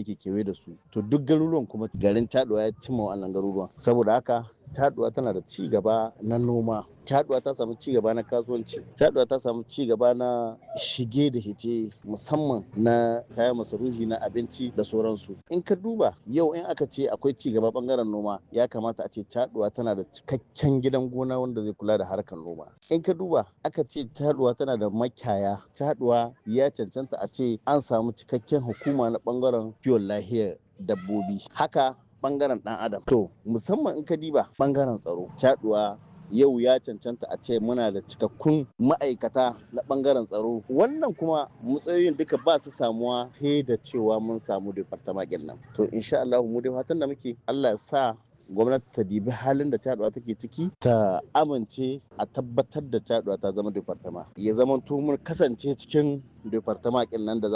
yake kewaye da su to duk garuruwan kuma garin taɗuwa ya cimma wannan garuruwan saboda haka taɗuwa tana da ci gaba na noma taɗuwa ta samu ci gaba na kasuwanci taɗuwa ta samu ci gaba na shige da hice musamman na kayan masarufi na abinci da sauransu in ka duba yau in aka ce akwai ci gaba bangaren noma ya kamata a ce taɗuwa tana da cikakken gidan gona wanda zai kula da harkar noma in ka duba aka ce taɗuwa tana da makiyaya taɗuwa ya cancanta a ce an samu cikakken hukuma na bangaren kiwon lahiyar dabbobi haka bangaren dan adam to musamman in ka diba bangaren tsaro caduwa yau ya cancanta a ce muna da cikakkun ma'aikata na bangaren tsaro wannan kuma matsayoyin duka ba su samuwa sai da cewa mun samu departamakin nan to insha Allah mu dai fatan da muke Allah ya sa gwamnati ta dibi halin da caduwa take ciki ta amince a tabbatar da caduwa ta zama departama ya zama mun kasance cikin departamakin nan da